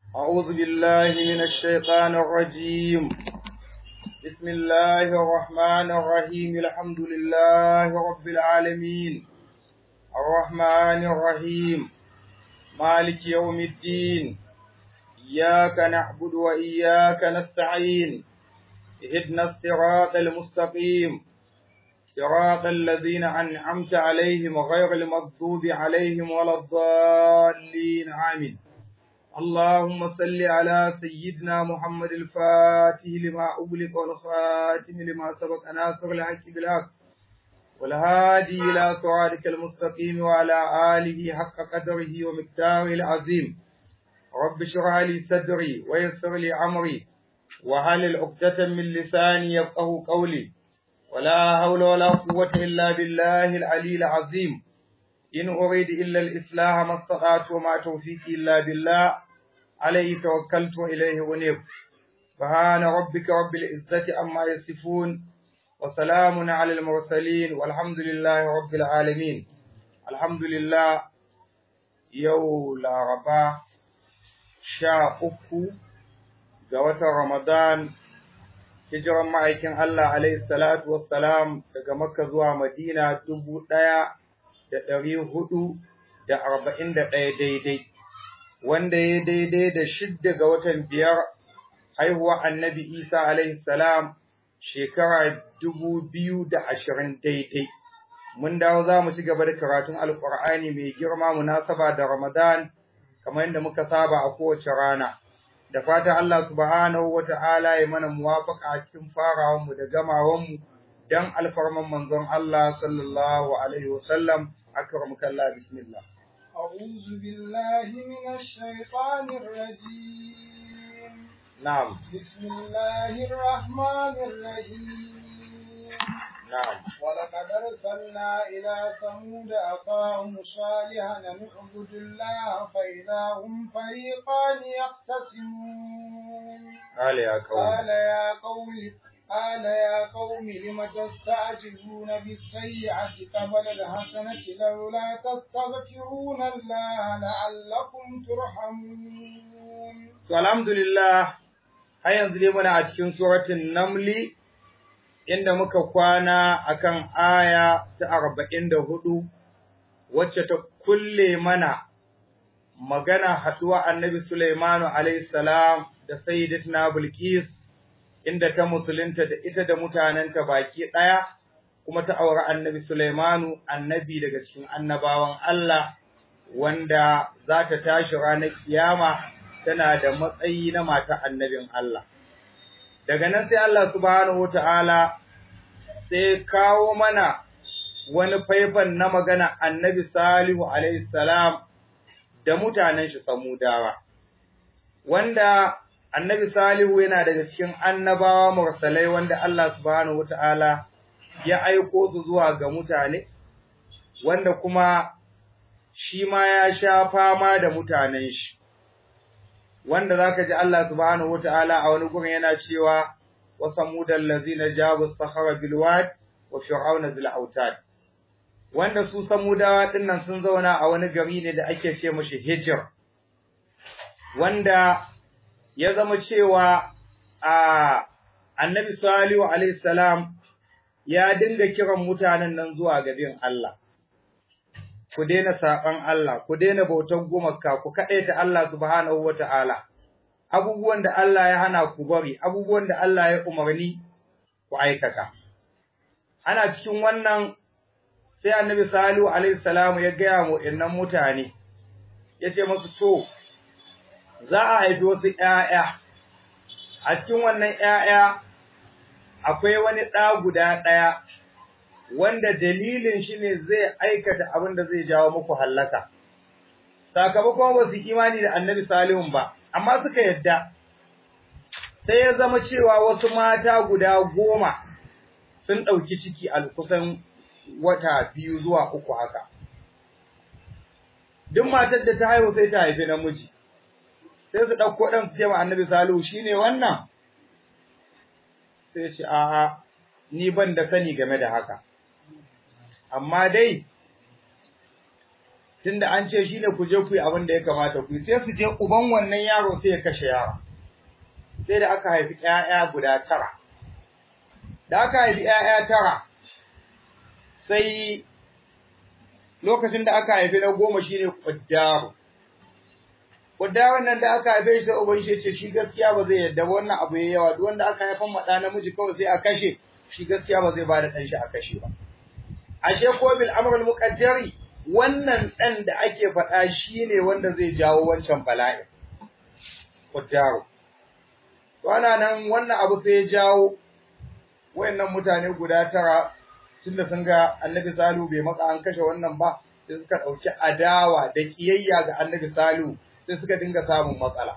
أعوذ بالله من الشيطان الرجيم بسم الله الرحمن الرحيم الحمد لله رب العالمين الرحمن الرحيم مالك يوم الدين إياك نعبد وإياك نستعين اهدنا الصراط المستقيم صراط الذين أنعمت عليهم غير المغضوب عليهم ولا الضالين آمين اللهم صل على سيدنا محمد الفاتح لما أغلق والخاتم لما سبق ناصر الحق بالحق والهادي إلى صراطك المستقيم وعلى آله حق قدره ومقداره العظيم رب اشرح لي صدري ويسر لي أمري وهل عقدة من لساني يفقه قولي ولا حول ولا قوة إلا بالله العلي العظيم إن أريد إلا الإصلاح ما استطعت وما توفيقي إلا بالله عليه توكلت وإليه أنيب سبحان ربك رب العزة عما يصفون وسلام على المرسلين والحمد لله رب العالمين الحمد لله يو لا ربا شاء أكو جوة رمضان hijiran ma'aikin Allah alaihi salatu wassalam daga Makka zuwa Madina dubu ɗaya da ɗari hudu da arba'in da ɗaya daidai, wanda ya daidai da shidda ga watan biyar haihuwa annabi Isa alaihi salam shekara dubu biyu da ashirin daidai. Mun dawo za mu ci gaba da karatun Alƙur'ani mai girma munasaba da Ramadan kamar yadda muka saba a kowace rana. da fatan Allah subhanahu wa ta'ala ya mana muwafaka a cikin farawanmu da gamawanmu don alfarman manzon Allah sallallahu Alaihi wasallam akramaka Allah bismillah. أعوذ بالله من الشيطان الرجيم نعم بسم الله الرحمن الرحيم نعم ولقد أرسلنا إلى ثمود أخاهم صالحا أن اعبدوا الله فإذا هم فريقان يختصمون قال يا قوم قال يا قوم قال يا قوم لم تستعجلون بالسيئة قبل الحسنة لولا تستغفرون الله لعلكم ترحمون To alhamdulillah har yanzu dai muna a cikin suratul Namli inda muka kwana akan aya ta arba'in da hudu wacce ta kulle mana magana haɗuwa annabi Sulaimanu alayhi salam da sayyidatuna Bilqis inda ta musulunta da ita da mutanenta baki ɗaya kuma ta auri annabi Sulaimanu annabi daga cikin annabawan Allah wanda za ta tashi ranar kiyama tana da matsayi na mata annabin Allah daga nan sai Allah subhanahu wataala sai kawo mana wani faifan na magana annabi Salihu alaihi salam da mutanen shi samudawa wanda annabi Salihu yana daga cikin annabawa mursalai wanda Allah subhanahu wataala ya aiko su zuwa ga mutane wanda kuma shi ma ya sha fama da mutanen shi wanda zaka ji Allah subhanahu wataala a wani gurin yana cewa wa samudal ladzina jabu sakhara bil wad wa fir'auna zil autad wanda su samudawa dinnan sun zauna a wani gari ne da ake ce mashi hijr wanda ya zama cewa a annabi salihu alaihi salam ya dinga kiran mutanen nan zuwa ga bin Allah ku daina saban Allah ku daina bautar gumaka ku kadaita Allah subhanahu wataala abubuwan da Allah ya hana ku bari abubuwan da Allah ya umarni ku aikata ana cikin wannan sai annabi salihu alaihi salam ya gaya mu innan mutane yace musu to za a haifi wasu ƴaƴa a cikin wannan ƴaƴa akwai wani ɗa guda ɗaya wanda dalilin shi ne zai aikata abin da zai jawo muku hallaka sakamakon ba su imani da annabi salihun ba amma suka yadda sai ya zama cewa wasu mata guda goma sun ɗauki ciki a kusan wata biyu zuwa uku haka duk matar da ta haihu sai ta haifi namiji sai su ɗauko ɗan su ce ma annabi salihu shine wannan sai ce a'a ni ban da sani game da haka amma dai tunda an ce shine ku je ku yi abin da ya kamata ku yi sai su je uban wannan yaro sai ya kashe yaro sai da aka haifi ƴaƴa guda tara da aka haifi ƴaƴa tara sai lokacin da aka haifi na goma shine Quddaru Quddarun nan da aka haife shi uban shi ce shi gaskiya ba zai yadda wannan abu yayi yawa duk wanda aka haifan mada namiji kawai sai a kashe shi gaskiya ba zai bada dan shi a kashe ba ashe ko bil amr al muqaddari wannan dan da ake faɗa shine wanda zai jawo wancan bala'i Quddaru to ana nan wannan abu sai ya jawo wayannan mutane guda tara tunda sun ga Annabi Salu bai matsa an kashe wannan ba sai suka dauki adawa da kiyayya ga Annabi Salu sai suka dinga samun matsala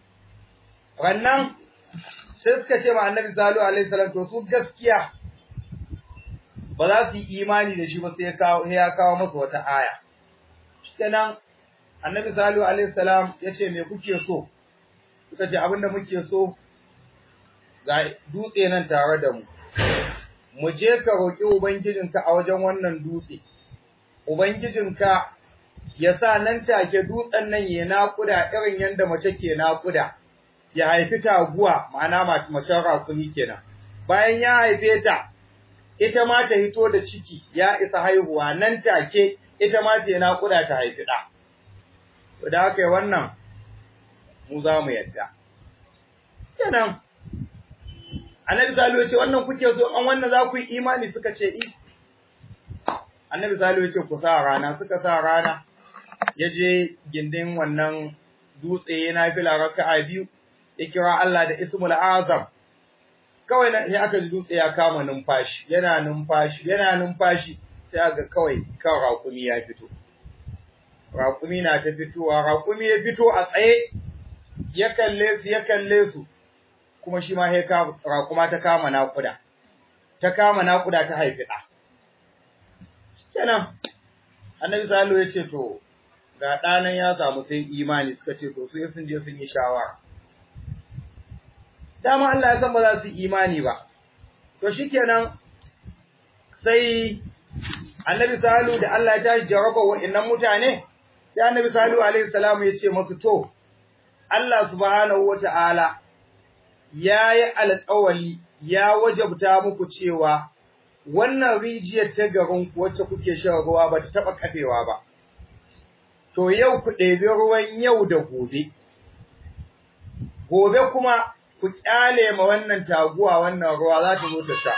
wannan sai suka ce ma Annabi Salu alaihi salam to su gaskiya ba za su yi imani da shi ba sai ya kawo ya kawo musu wata aya shikenan Annabi Salu alaihi salam ya ce me kuke so suka ce abinda muke so ga dutse nan tare da mu mu je ka roƙi Ubangijinka a wajen wannan dutse, Ubangijinka ya sa nan take dutsen nan ya naƙuda irin yadda mace ke naƙuda, ya haifi taguwa ma'ana macen rakumi kenan. Bayan ya haife ta, ita ma ta hito da ciki ya isa haihuwa nan take ita ma ta naƙuda ta haifi ɗa. To da haka wannan mu za mu yadda. Kenan Annabi Salihu ya ce wannan kuke so an wannan za ku yi imani suka ce i. Annabi Salihu ya ce ku sa rana suka sa rana ya je gindin wannan dutse yana fila raka'a biyu ya kira Allah da Ismul Azam. Kawai na sai aka ji dutse ya kama numfashi yana numfashi yana numfashi sai aka kawai kan raƙumi ya fito. Raƙumi na ta fitowa raƙumi ya fito a tsaye ya kalle su ya kalle su kuma shi ma sai kuma ta kama naƙuda, ta kama naƙuda ta haifi ɗa. Kenan, annabi Salo ya ce, To, ga ɗanan ya samu sai imani suka ce, To, su sun je sun yi shawara. Dama Allah ya san ba za su yi imani ba, to shi kenan sai annabi Salo da Allah ya tashi jaraba wa'innan mutane, sai annabi Salo alaihi salamu ya ce masu, To, Allah subhanahu wa ta'ala ya yi alƙawali ya wajabta muku cewa wannan rijiyar ta garin wacce kuke shan ruwa ba ta taɓa kafewa ba. To yau ku ɗebi ruwan yau da gobe, gobe kuma ku ƙyale ma wannan taguwa wannan ruwa za ta zo ta sha.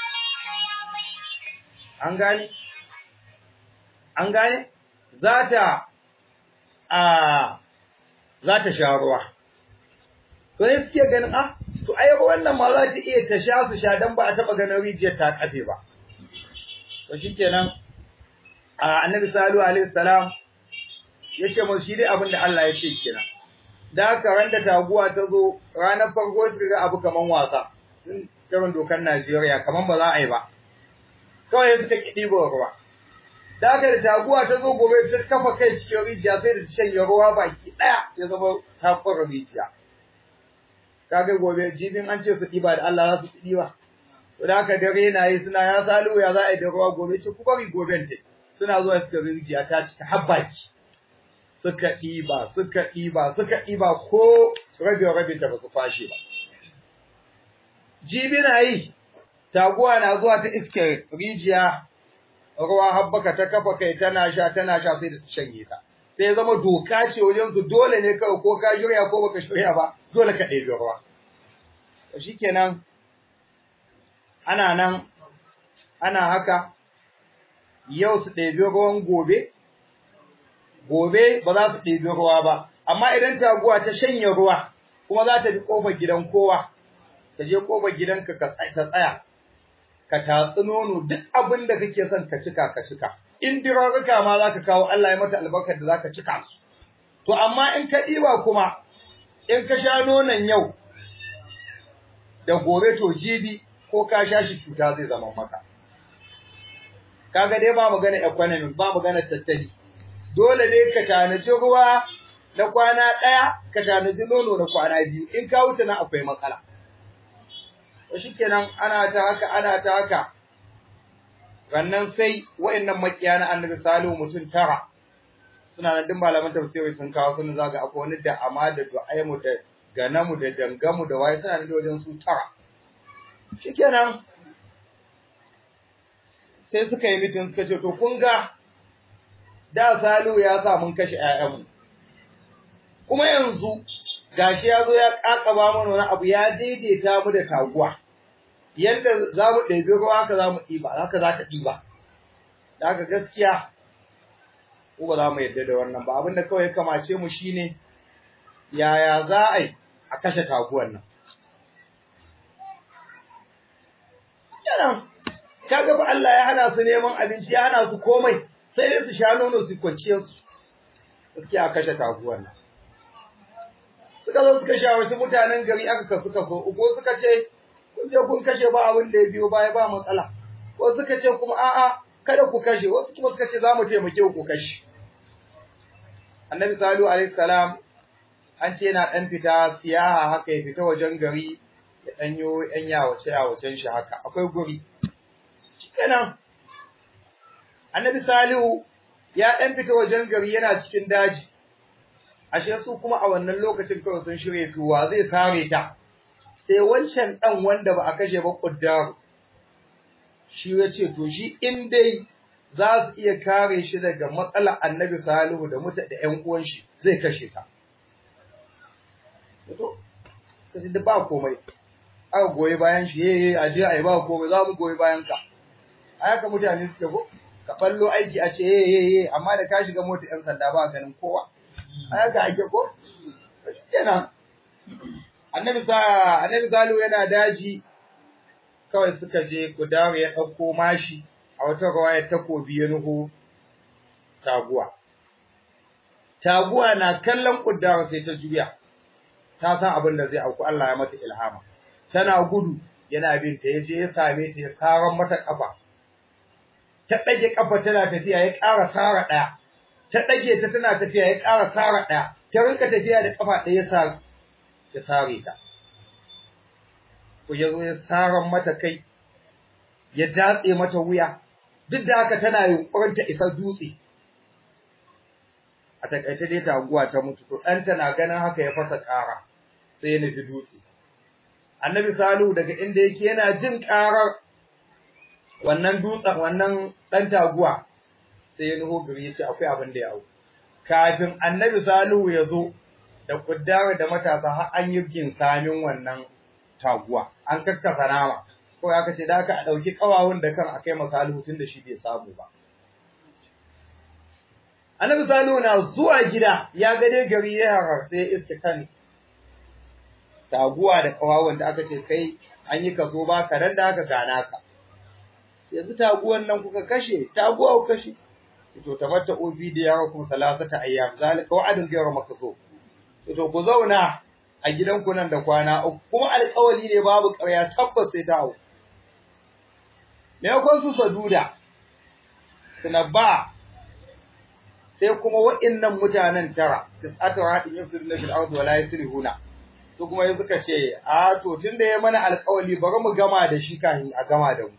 An gane? An gane? Za ta, a, za ta sha ruwa. To ne suke ganin, ah, to ai wannan ma za ta iya ta sha su sha dan ba a taba ganin rijiyar ta kafe ba to shikenan annabi sallallahu alaihi wasallam ya ce mu shi dai abin da Allah ya ce kenan da haka ran da taguwa ta zo ranar farko su ga abu kaman wasa irin dokar Najeriya kaman ba za a yi ba kawai suka kidi ruwa da haka da taguwa ta zo gobe ta kafa kai cikin rijiya sai da ta shanye ruwa baki daya ya zama ta fara rijiya kaga gobe jibin an ce su ɗiba da Allah za su ɗiba to da haka dare na yi suna ya salu ya za a yi da ruwa gobe ce ku bari goben te suna zuwa suka rijiya ta cika habbaki suka ɗiba suka ɗiba suka ɗiba ko rabe rabe ta ba su fashe ba jibi na yi taguwa na zuwa ta iske rijiya ruwa habbaka ta kafa kai tana sha tana sha sai da ta shanye ta sai ya zama doka ce wajen su dole ne kawai ko ka shirya ko baka shirya ba dole ka ɗebi ruwa to shikenan ana nan ana haka yau su ɗebi ruwan gobe gobe ba za su ɗebi ruwa ba amma idan taguwa ta shanye ruwa kuma za ta bi ƙofar gidan kowa ta je ƙofar gidanka ka tsaya ka tatsi nono duk abin da kake son ka cika ka cika in dirarruka ma za ka kawo Allah ya mata albarkar da za ka cika su. To, amma in ka ɗiba kuma, in ka sha nonon yau da gobe to jibi ko ka sha shi cuta zai zama maka. Kaga dai ba magana economy, ba magana tattali. Dole dai ka tanaji ruwa na kwana ɗaya, ka tanaji nono na kwana biyu, in ka wuce nan akwai matsala. To shikenan ana ta haka, ana ta haka, Rannan sai wa'annan makiya na annabi Salihu mutum tara suna nan duk malaman tafsiri sun kawo sun zaga akwai wani da amma da du'aimu da ganamu da dangamu da waye suna nan da wajen su tara shikenan sai suka yi mitin suka ce to kun ga da Salihu ya sa mun kashe ƴaƴanmu kuma yanzu gashi ya zo ya kakaba mana wani abu ya daidaita mu da taguwa yadda za mu ɗebi ruwa haka za mu ɗiba haka za ta ɗiba da haka gaskiya ko ba za mu yarda da wannan ba abinda kawai ya kamace mu shine yaya za a yi a kashe taguwan nan yana kaga ba Allah ya hana su neman abinci ya hana su komai sai dai su sha nono su kwanciyar su gaskiya a kashe taguwan nan suka zo suka shawarci mutanen gari aka kasu kaso uku suka ce kun je kun kashe ba abin da ya biyo baya ba matsala wasu suka ce kuma a'a kada ku kashe wasu kuma suka ce za mu taimake ku kashe annabi salihu alaihi salam an ce yana dan fita siyaha haka ya fita wajen gari ya danyo yan yawace yawacen shi haka akwai guri shikenan annabi salihu ya dan fita wajen gari yana cikin daji ashe su kuma a wannan lokacin kawai sun shirye tuwa zai sare ta sai wancan dan wanda ba a kashe ba kuddar shi ya ce to shi in dai za su iya kare shi daga matsalar annabi salihu da muta da ƴan uwan shi zai kashe ta to kace da ba komai aka goyi bayan shi yeye a je ai ba komai za mu goyi bayan ka a haka mutane suke ko ka fallo aiki a ce yeye amma da ka shiga mota ƴan sanda ba ganin kowa a haka ake ko kenan annabi sa annabi salihu yana daji kawai suka je Kudawa ya ɗauko mashi a wata rawaya takobi ya nuhu taguwa. Taguwa na kallon Kudawa sai ta juya, ta san abin da zai auku Allah ya mata ilhama. Tana gudu yana bin ta yaje ya same ta ya saran mata kafa. Ta ɗage kafa tana tafiya ya ƙara sara ɗaya. Ta ɗage ta tana tafiya ya ƙara sara ɗaya. Ta rinka tafiya da kafa ɗaya ya sare ta. ko ya zo ya saran mata kai ya datse mata wuya duk da haka tana yunkurin ta isa dutse a takaice dai taguwa ta mutu to ɗanta na ganin haka ya fasa ƙara sai ya nufi dutse annabi salihu daga inda yake yana jin ƙarar wannan dutsen wannan ɗan taguwa sai ya nuho gari ya ce akwai abin da ya hau kafin annabi salihu ya zo da kuddara da matasa har an yi ginsamin wannan taguwa an kakkasa nama ko aka ce da aka dauki kawawun da kan akai masalihu tun da shi bai samu ba Annabi Salihu na zuwa gida ya ga dai gari ya harar sai iska kan taguwa da kawawun da aka ce kai an yi kaso ba ka dan da aka gana ka yanzu taguwan nan kuka kashe taguwa ku kashe to tamatta obi da yawa kuma salasata ayyam zalika wa'adun ghayra makso to ku zauna a gidanku nan da kwana uku kuma alƙawari ne babu ƙarya tabbas sai ta hau me yakon su saduda ba sai kuma waɗannan mutanen tara tis'atu hadin yafsiruna fil ardi wala yusrihuna su kuma yanzu suka ce a to tunda ya mana alƙawari bari mu gama da shi kafin a gama da mu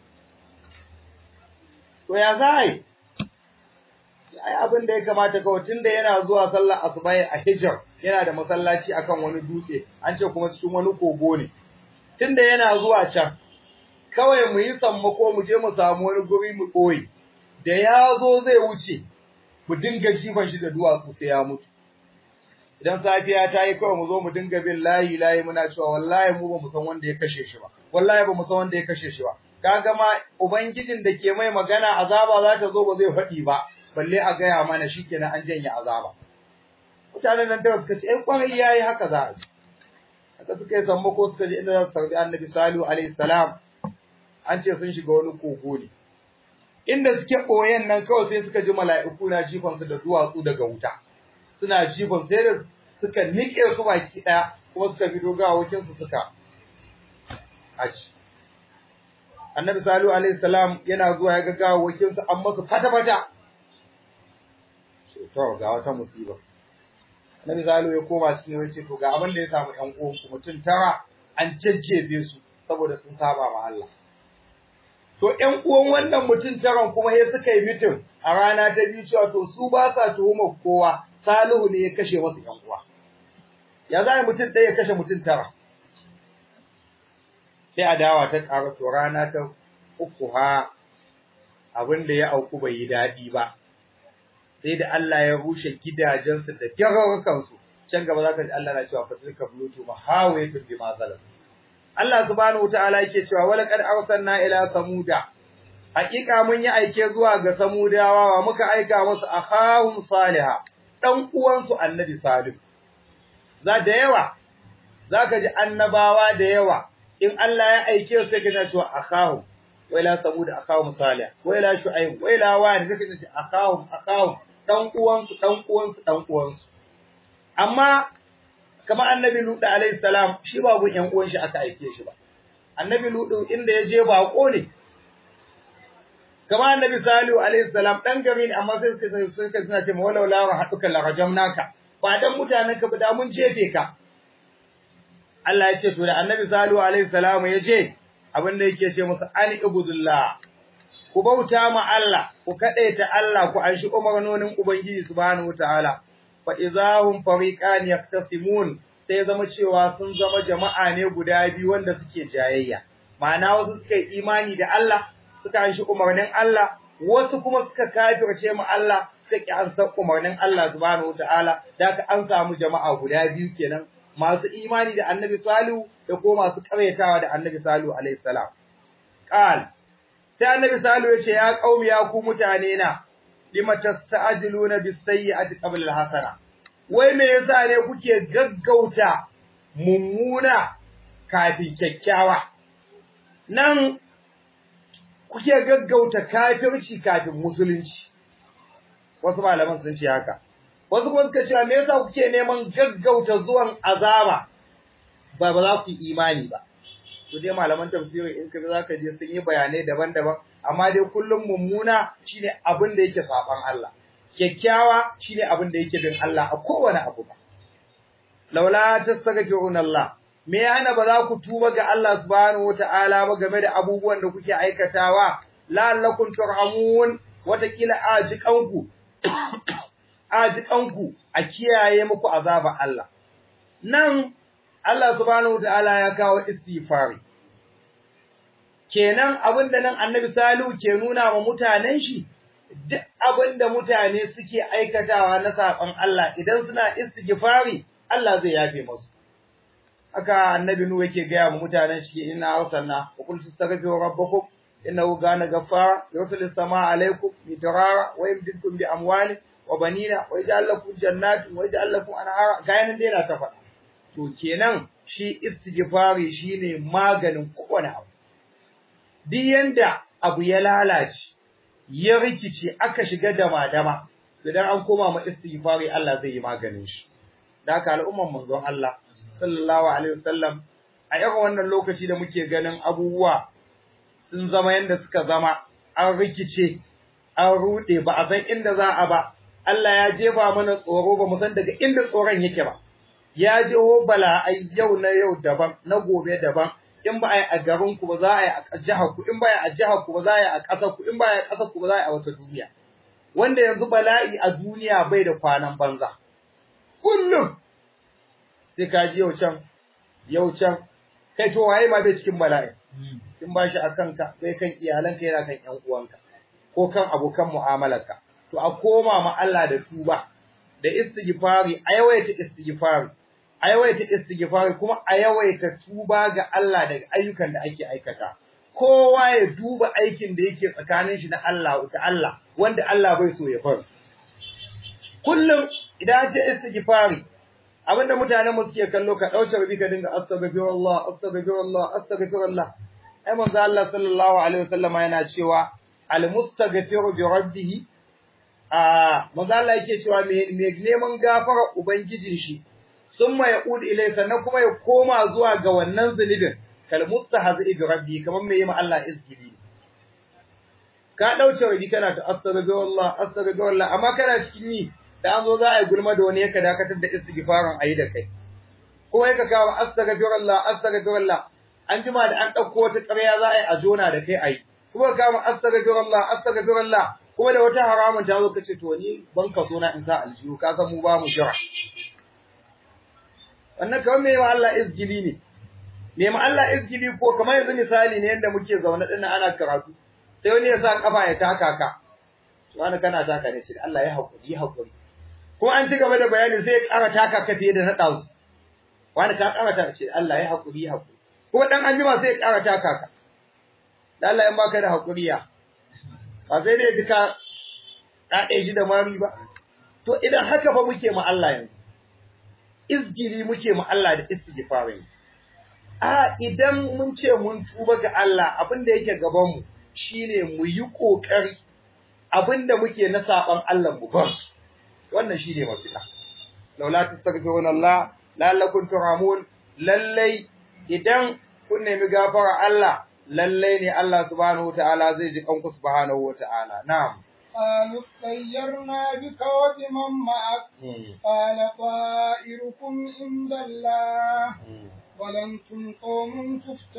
to ya zai ai abin da ya kamata kawai tunda yana zuwa sallar asuba a hijr yana da masallaci akan wani dutse an ce kuma cikin wani kogo ne tunda yana zuwa can kawai mu yi sammako mu je mu samu wani guri mu koyi da ya zo zai wuce mu dinga jifan shi da duwatsu sai ya mutu idan safiya ta yi kawai mu zo mu dinga bin layi layi muna cewa wallahi mu ba mu san wanda ya kashe shi ba wallahi ba mu san wanda ya kashe shi ba kaga ma ubangijin da ke mai magana azaba za ta zo ba zai faɗi ba balle a gaya mana shikenan an janye azaba mutanen nan da suka ce ai kwarai yayi haka za a yi haka suka yi sammako suka je inda za su tarbi annabi salihu alaihi salam an ce sun shiga wani kogo ne inda suke koyan nan kawai sai suka ji mala'iku na jifan su da duwatsu daga wuta suna jifan sai da suka nike su baki daya kuma suka fito gawakin su suka aji annabi salihu alaihi salam yana zuwa ya ga gawakin su an masa fata fata to ga wata musiba Nabi Zalu ya koma cikin yace to ga abin da ya samu ƴan uwan ku mutum tara an jajjebe su saboda sun saba ma Allah. to ƴan uwan wannan mutum taron kuma sai suka yi mitin a rana ta biyu cewa to su ba sa tuhumar kowa Salihu ne ya kashe wasu ƴan uwa ya za mutum ɗaya ya kashe mutum tara sai adawa ta ƙara to rana ta uku ha abin da ya auku bai yi daɗi ba sai da Allah ya rushe gidajensu da gyararrukansu can gaba za ka ji Allah na cewa fatilka bulutu mahawayatun bima zalam Allah subhanahu wataala yake cewa wala qad arsalna ila samuda hakika mun yi aike zuwa ga samudawa wa muka aika musu akhahum salihah dan uwansu annabi salih za da yawa zaka ji annabawa da yawa in Allah ya aike su sai ka cewa akhahum wa ila samud akhahum salih wa ila shu'aib wa ila wani kake ce akhahum akhahum dan uwansu dan uwansu dan uwansu amma kamar annabi Lutu alaihi salam shi ba gun ƴan uwan shi aka aike shi ba annabi Lutu inda ya je bako ne kamar annabi Salihu alaihi salam dan gari ne amma sai suka suka suna ce walau la rahaduka la rajamnaka ba dan mutanen ka ba da mun jefe ka Allah ya ce to da annabi Salihu alaihi salam ya je abin da yake ce musu an ibudullah ku bauta ma Allah ku kadaita Allah ku anshi umarnonin ubangiji subhanahu wataala fa idahum fariqan yaktasimun sai zama cewa sun zama jama'a ne guda biyu wanda suke jayayya ma'ana wasu suka yi imani da Allah suka anshi umarnin Allah wasu kuma suka kafirce mu Allah suka ki an san umarnin Allah subhanahu wataala da ka an samu jama'a guda biyu kenan masu imani da Annabi Salihu da ko masu karyatawa da Annabi Salihu alaihi salam qal sai Annabi Salihu ya ce ya qaumi ya ku mutane na lima tasta'jiluna bis-sayyi'ati qabla al-hasana wai me yasa ne kuke gaggauta mummuna kafin kyakkyawa nan kuke gaggauta kafirci kafin musulunci wasu malaman sun ce haka wasu kuma suka ce me yasa kuke neman gaggauta zuwan azaba ba ba za ku yi imani ba to dai malaman tafsiri in ka zaka je sun yi bayanai daban-daban amma dai kullum mummuna shine abin da yake saban Allah kyakkyawa shine abin da yake bin Allah a kowane abu ba laula tastaghfiruna Allah me yana ba za ku tuba ga Allah subhanahu wataala ba game da abubuwan da kuke aikatawa la'allakum turhamun watakila ajikanku ajikanku a kiyaye muku azaba Allah nan Allah subhanahu wataala ya kawo istighfari kenan abinda nan Annabi Salihu ke nuna wa mutanen shi duk abinda mutane suke aikatawa na saban Allah idan suna istighfari Allah zai yafe musu aka Annabi Nuhu yake ga mu mutanen shi inna arsalna wa qul tastaghfiru rabbakum innahu kana ghaffara yursilis samaa alaykum midrara wa yumdidukum bi amwalin wa banina wa yaj'al lakum jannatin wa yaj'al lakum anhara gayan dai na ta faɗa to kenan shi istighfari shine maganin kowane abu duk yanda abu ya lalace ya rikice aka shiga dama-dama idan an koma ma istighfari Allah zai yi maganin shi da haka al'umman manzon Allah sallallahu alaihi wasallam a irin wannan lokaci da muke ganin abubuwa sun zama yanda suka zama an rikice an rude ba a san inda za a ba Allah ya jefa mana tsoro ba mu san daga inda tsoron yake ba ya jeho bala'ai yau na yau daban na gobe daban in ba a yi a garin ku ba za a yi a jihar ku in ba a yi a jihar ku ba za a yi a ƙasar ku in ba a yi a ƙasar ku ba za a yi a wata duniya wanda yanzu bala'i a duniya bai da kwanan banza kullum sai ka ji yau can yau can kai to waye ma bai cikin bala'i kin ba shi a kanka kai kan iyalanka yana kan ƴan uwanka ko kan abokan mu'amalarka to a koma ma Allah da tuba da istighfari a yawaita istighfari a yawaita istighfari kuma a yawaita tuba ga Allah daga ayyukan da ake aikata kowa ya duba aikin da yake tsakanin shi na Allah da Allah wanda Allah bai so ya bar kullum idan ce istighfari abinda mutanen mu suke kallo ka dauce rabi ka dinga astaghfirullah astaghfirullah astaghfirullah ai manzo Allah sallallahu alaihi wasallama yana cewa al mustaghfiru bi rabbih a manzo Allah yake cewa me neman gafara ubangijin shi summa yaqul ilay sannan kuma ya koma zuwa ga wannan zunubin kal mustahzi bi rabbi kaman me yi ma Allah izgili ka dauce rabi kana ta astaghfirullah astaghfirullah amma kana cikin ni da an zo za a yi gulma da wani ya ka dakatar da istighfarin ayi da kai kuma ya ka kawo astaghfirullah astaghfirullah an jima da an dauko wata ƙarya za a yi a jona da kai ayi kuma ka kama astaghfirullah astaghfirullah kuma da wata haramun ta zo kace to ni ban ka so na in sa aljihu ka san mu ba mu jira wannan kawai me ma Allah izgili ne me ma Allah izgili ko kamar yanzu misali ne yanda muke zaune dinnan ana karatu sai wani ya sa kafa ya taka ka wani kana taka ne shi Allah ya hakuri ya hakuri ko an ci gaba da bayanin sai ya ƙara taka ka fiye da na ɗazu wani ka ƙara taka ce Allah ya hakuri ya hakuri kuma dan anjima sai ya ƙara taka ka da Allah in baka da hakuri ya ba sai dai duka ɗaɗe shi da mari ba to idan haka fa muke ma Allah yanzu izgiri muke ma Allah da istighfarin a idan mun ce mun tuba ga Allah abin da yake gaban mu shine mu yi kokari abin da muke na saban Allah mu bar wannan shine mafita laula tastaghfiruna Allah la'allakum turhamun lallai idan kun nemi gafara Allah lallai ne Allah subhanahu wataala zai ji kanku subhanahu wataala na'am قالوا اطيرنا بك وبمن معك قال طائركم عند الله ولنتم قوم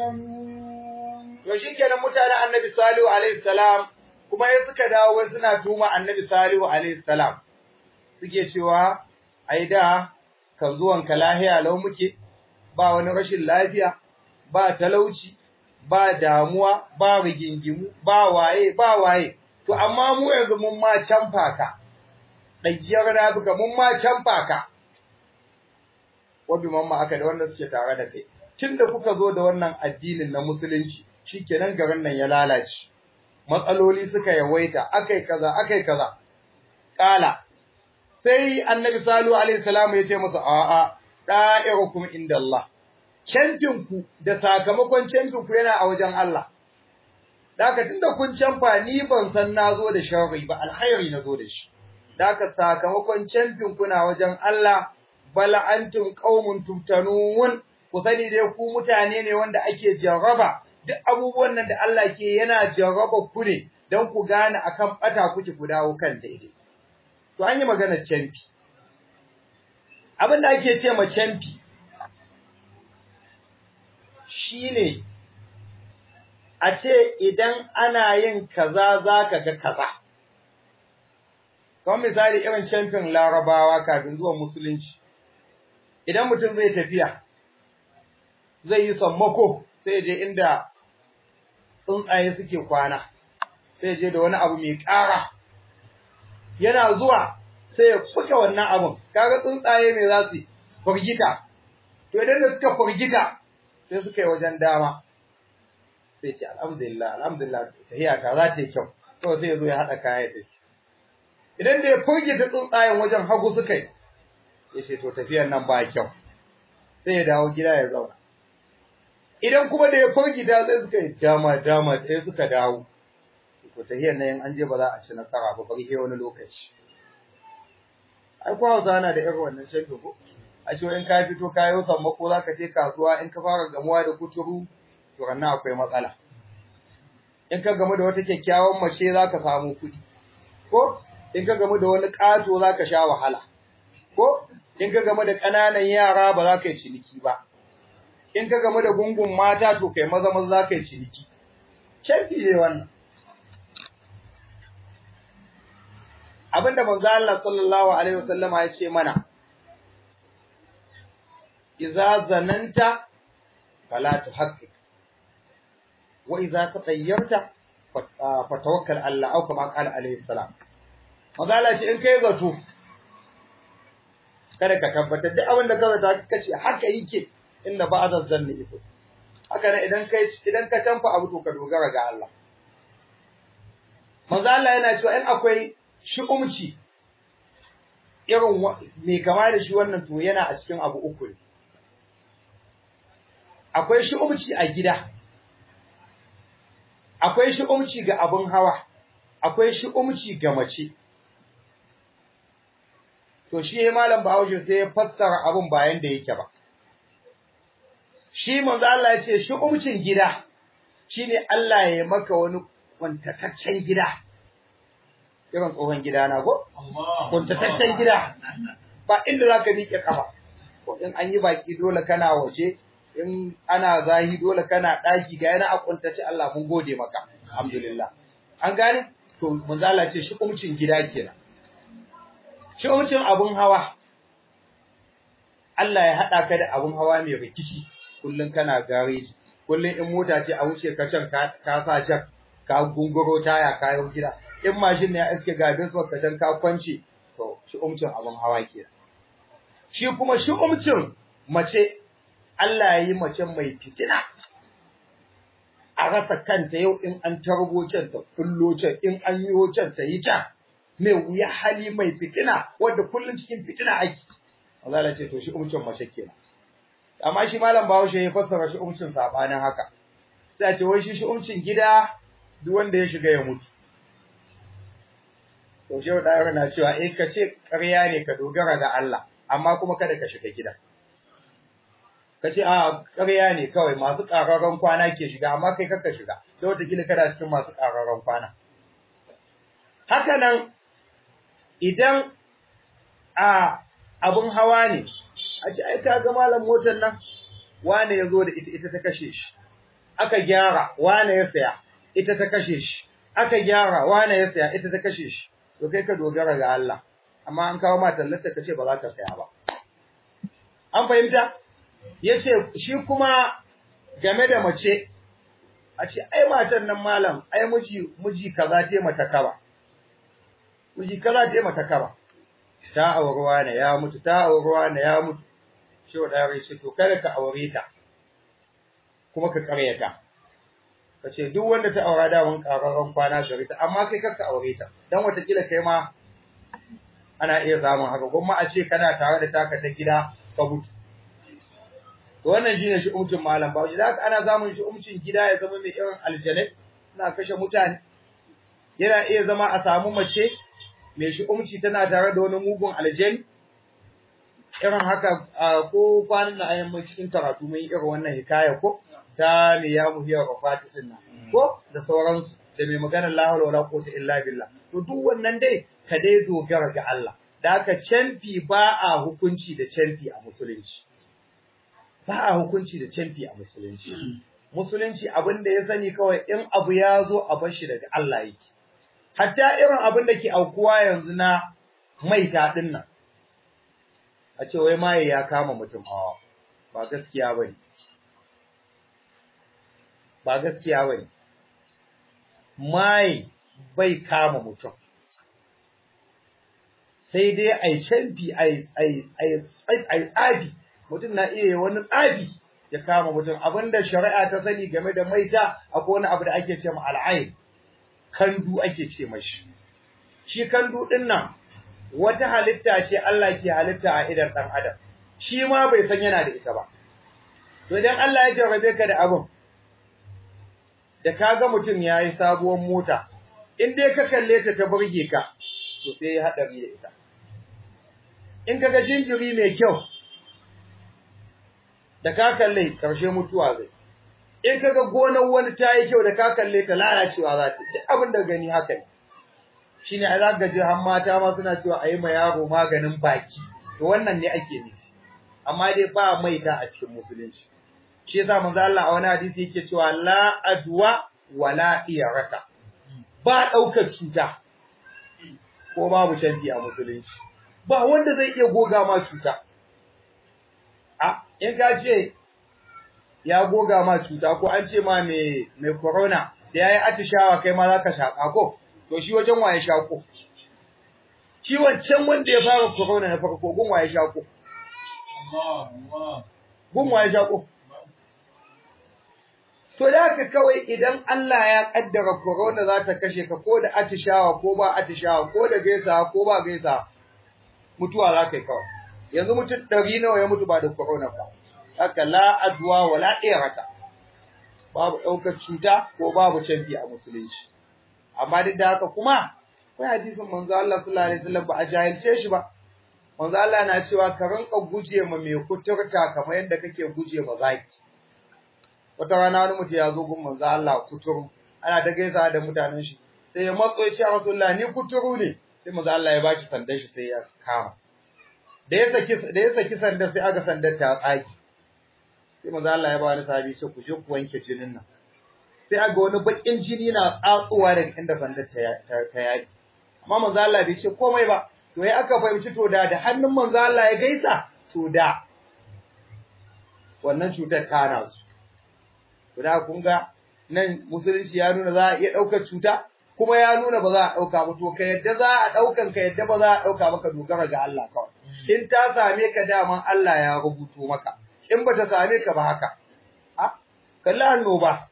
تفتنون to shikenan mutanen annabi salihu alaihi salam kuma ya suka dawo wai suna tuma annabi salihu alaihi salam suke cewa ai da kan zuwan ka lahiya lau muke ba wani rashin lafiya ba talauci ba damuwa ba rigingimu ba waye ba waye to amma mu yanzu mun ma canfa ka daggiyar na buga mun ma canfa ka wabi mamma aka da wanda suke tare da kai tunda kuka zo da wannan addinin na musulunci shikenan garin nan ya lalace matsaloli suka yawaita akai kaza akai kaza kala sai annabi salihu alaihi salam ya ce masa a'a da'irukum inda Allah ku da sakamakon ku yana a wajen Allah Daka tunda kun canfa ni ban san nazo da sharri ba alkhairi nazo da shi Daka sakamakon camfin kuna wajen Allah bal antum qaumun tuftanun ku sani dai ku mutane ne wanda ake jarraba duk abubuwan nan da Allah ke yana jarraba ku ne dan ku gane akan bata kuke ku dawo kan daidai to an yi maganar camfi abin da ake ce ma camfi shine a ce idan ana yin kaza zaka ga kaza kamar misali irin camfin larabawa kafin zuwa musulunci idan mutum zai tafiya zai yi sammako sai je inda tsuntsaye suke kwana sai je da wani abu mai ƙara yana zuwa sai ya fuka wannan abun kaga tsuntsaye mai za su furgita to idan da suka furgita sai suka yi wajen dama sai ce alhamdulillah alhamdulillah tahiya ta za ta yi kyau to sai ya zo ya haɗa kaya da shi idan da ya furgita tsuntsayen wajen hagu suka yi ya ce to tafiyar nan ba kyau sai ya dawo gida ya zauna idan kuma da ya furgita sai suka yi dama dama sai suka dawo to tafiyar nan an je ba za a ci nasara ba bari sai wani lokaci ai ko Hausa na da irin wannan canfi ko a ce in ka fito ka yi sammako za ka je kasuwa in ka fara gamuwa da kuturu to rannan akwai matsala in ka gamu da wata kyakkyawan mace za ka samu kuɗi ko in ka gamu da wani ƙato za ka sha wahala ko in ka gamu da ƙananan yara ba za ka yi ciniki ba in ka gamu da gungun mata to kai maza maza za ka yi ciniki canfi ne wannan abinda manzo Allah sallallahu alaihi wasallama ya ce mana idza zananta fala tuhaqqiq wa idza tatayyarta fatawakkal Allah au kama qala alaihi salam manzo Allah ce in kai zato kada ka tabbatar duk abin da ka zata kace haka yake inda ba'da zanni iso haka ne idan kai idan ka canfa abu to ka dogara ga Allah manzo Allah yana cewa in akwai shi umci irin mai kama da shi wannan to yana a cikin abu uku ne akwai shi umci a gida akwai shi umci ga abun hawa akwai shi umci ga mace to shi malam Bahaushe sai ya fassara abun bayan da yake ba shi manzo Allah ya ce shi umcin gida shine Allah ya maka wani kwantataccen gida irin tsohon gida na ko? Kuntataccen gida ba inda za ka miƙe ƙafa. Ko in an yi baƙi dole kana waje, in ana zahi dole kana ɗaki ga yana a kuntace Allah mun gode maka. alhamdulillah an gane to manzo Allah ce shi umcin gida kenan shi umcin abun hawa Allah ya hada ka da abun hawa mai rikici kullun kana gareji kullun in mota ce a wuce ka can ka ka sa jak ka gunguro taya kayan gida in mashin ne ya iske gabin su ka can ka kwance to shi umcin abun hawa kenan shi kuma shi umcin mace Allah ya yi mace mai fitina a rasa kanta yau in an tarbo can ta kullo can in an yi can ta yi can mai wuya hali mai fitina wanda kullum cikin fitina ake Allah ya ce to shi umcin mace kenan amma shi malam Bahaushe ya fassara shi umcin sabanin haka sai a ce wai shi shi umcin gida duk wanda ya shiga ya mutu to shehu da na cewa eh ka ce ƙarya ne ka dogara ga Allah amma kuma kada ka shiga gida ka ce a ƙarya ne kawai masu ƙararren kwana ke shiga amma kai kakka shiga da wataƙila kana cikin masu ƙararren kwana haka nan idan a abin hawa ne a ce ai ka ga malam motar nan wane ya zo da ita ita ta kashe shi aka gyara wane ya saya ita ta kashe shi aka gyara wane ya saya ita ta kashe shi to kai ka dogara ga Allah amma an kawo ma tallata ka ce ba za ka saya ba an fahimta yace shi kuma game da mace a ce ai matan nan malam ai miji miji kaza te mata kaba miji kaza te mata kaba ta aurewa ne ya mutu ta aurewa ne ya mutu shi wa dare shi to kada ka aure ta kuma ka karyata ka ce duk wanda ta aura da wani kararran kwana gari ta amma kai kakka aure ta dan watakila kai ma ana iya samun haka kuma a ce kana tare da taka ta gida ka mutu to wannan shine shi umcin malam ba shi haka ana zamun shi umcin gida ya zama mai irin aljanai na kashe mutane yana iya zama a samu mace mai shi umci tana tare da wani mugun aljani irin haka ko kwanan da ayyan cikin karatu mai irin wannan hikaya ko ta me ya muhiyar wafati din nan ko da sauransu da mai maganar la hawla wala quwwata illa billah to duk wannan dai ka dai dogara ga Allah da haka canfi ba a hukunci da canfi a musulunci ba a hukunci da canfi a musulunci musulunci abin da ya sani kawai in abu ya zo a bar shi daga Allah yake hatta irin abin da ke aukuwa yanzu na maita din nan a ce wai maye ya kama mutum a ba gaskiya bane ba gaskiya bane maye bai kama mutum sai dai ai canfi ai ai ai ai tsafi mutum na iya wani tsafi ya kama mutum abinda shari'a ta sani game da maita akwai wani abu da ake ce ma al'ain kandu ake ce mashi shi kandu din nan wata halitta ce Allah ke halitta a idan dan adam shi ma bai san yana da ita ba to idan Allah ya jarrabe ka da abun da kaga mutum yayi sabuwar mota in dai ka kalle ta ta burge ka to sai ya hadari da ita in kaga jinjiri mai kyau da ka kalle karshe mutuwa zai in kaga gonar wani ta yi kyau da ka kalle ta lalacewa za ta duk abin da gani haka ne shine a zaka ji har mata ma suna cewa ayi ma yaro maganin baki to wannan ne ake nufi amma dai ba maita a cikin musulunci shi yasa manzo Allah a wani hadisi yake cewa la adwa wala iyarata ba daukar cuta ko babu shanti a musulunci ba wanda zai iya goga ma cuta a in ka ce ya goga ma cuta ko an ce ma mai mai corona da yayi atishawa kai ma zaka shaka ko to shi wajen waye shako shi wancan wanda ya fara corona na farko gun waye shako gun waye shako to da haka kawai idan Allah ya kaddara corona za ta kashe ka ko da atishawa ko ba atishawa ko da gaisa ko ba gaisa mutuwa za ka yi kawai yanzu mutum ɗari nawa ya mutu ba da corona ba haka la adwa wala irata babu ɗaukar cuta ko babu canfi a musulunci amma duk da haka kuma akwai hadisin manzo Allah sallallahu alaihi wasallam ba a jahilce shi ba manzo Allah na cewa ka rinka guje ma mai kuturta kamar yadda kake guje ma zaki wata rana wani mutum ya zo gun manzo Allah kuturu ana ta gaisa da mutanen shi sai ya matso ya ce Rasulullah ni kuturu ne sai manzo Allah ya bashi sandan shi sai ya kama da ya saki da ya saki sandar sai aka sandar ta tsaki sai manzo Allah ya ba wani sahabi ce ku je ku wanke jinin nan sai aga wani bakin jini na tsatsuwa daga inda sandar ta ta yaki amma manzo Allah bai ce komai ba to ya aka fahimci to da da hannun manzo Allah ya gaisa to da wannan cutar kana su to da kun ga nan musulunci ya nuna za a iya ɗaukar cuta kuma ya nuna ba za a ɗauka ba to ka yadda za a ɗaukan ka yadda ba za a ɗauka maka dogara ga Allah kawai in ta same ka daman Allah ya rubuto maka in ba ta same ka ba haka a kalli annoba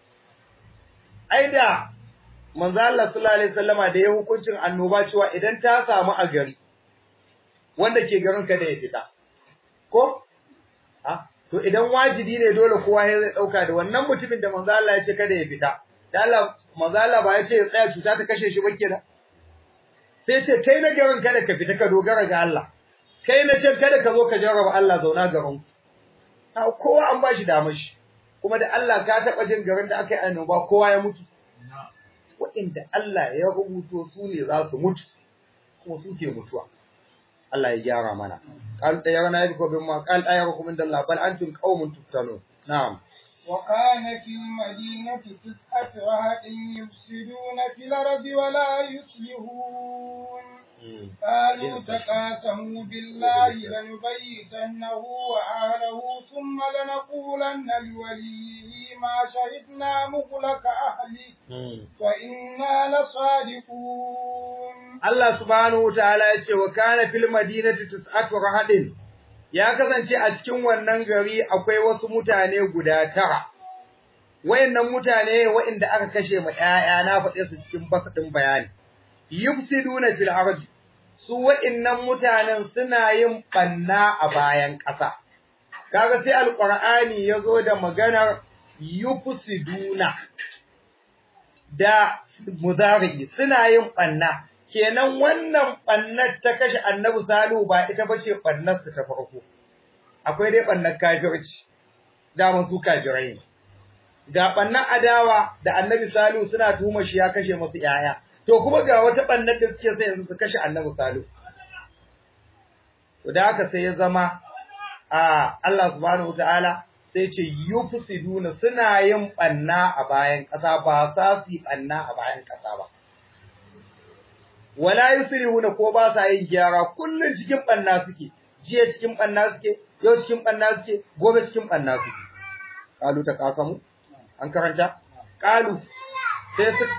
ai da manzo Allah sallallahu alaihi wasallama da ya hukuncin annoba cewa idan ta samu a gari wanda ke garin ka da ya fita ko ha to idan wajibi ne dole kowa ya zai dauka da wannan mutumin da manzo Allah ya ce kada ya fita da Allah manzo Allah ba ya ce ya tsaya cuta ta kashe shi ba kenan sai ce kai na garin kada ka fita ka dogara ga Allah kai na ce kada ka zo ka jarraba Allah zauna garin ku kowa an ba shi damar shi kuma da Allah ka taba jin garin da aka yi annoba kowa ya mutu waɗanda Allah ya rubuto su ne za su mutu kuma su ke mutuwa Allah ya gyara mana qal tayyarna yabiku bimma qal ayyakum inda Allah bal antum qaumun tuftanun na'am وكان في المدينة تسعة رهط يفسدون في الأرض ولا يصلحون قالوا تقاسموا بالله لنبيتنه وأهله ثم لنقولن لوليه ما شهدنا مغلق أهله وإنا لصادقون الله سبحانه وتعالى يقول وكان في المدينة تسعة رهط ya kasance a cikin wannan gari akwai wasu mutane guda tara wayannan mutane wayanda aka kashe ma ƴaƴa na faɗe su cikin basadin bayani yufsiduna fil ardi su wayannan mutanen suna yin banna a bayan ƙasa kaga sai alqur'ani yazo da maganar yufsiduna da mudari suna yin banna kenan wannan bannar ta kashe annabi salihu ba ita bace bannar su ta farko akwai dai bannar kafirci da su kafirai ne ga bannar adawa da annabi salihu suna tuhuma shi ya kashe musu yaya to kuma ga wata bannar da suke sai yanzu su kashe annabi salihu to da haka sai ya zama a Allah subhanahu wataala sai ce yufsiduna suna yin banna a bayan ƙasa ba sa su yi banna a bayan ƙasa ba wala yusrihuna ko ba sa yin gyara kullun cikin banna suke jiya cikin banna suke yau cikin banna suke gobe cikin banna suke qalu ta kasamu an karanta qalu sai su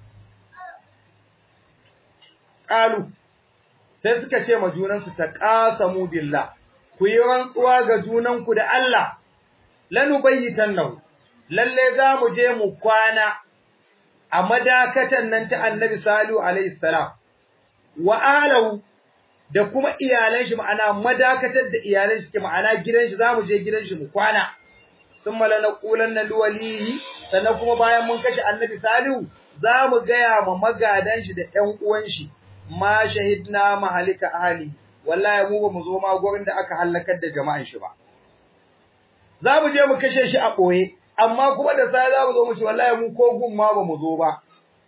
qalu sai suka ce ma junan su ta qasamu billah ku yi rantsuwa ga junan ku da Allah lanubayyitannahu lalle za mu je mu kwana a madakatan nan ta Annabi Salihu alaihi salam wa alahu da kuma iyalan shi ma'ana madakatar da iyalan shi ke ma'ana gidan shi zamu je gidan shi mu kwana summa lanqulanna liwalihi sannan kuma bayan mun kashe annabi salihu zamu gaya ma magadan shi da ƴan uwan shi ma shahidna mahalika ahli wallahi mu ba mu zo ma gurin da aka halakar da jama'an shi ba zamu je mu kashe shi a boye amma kuma da sai zamu zo mu ci wallahi mu ko gun ma ba mu zo ba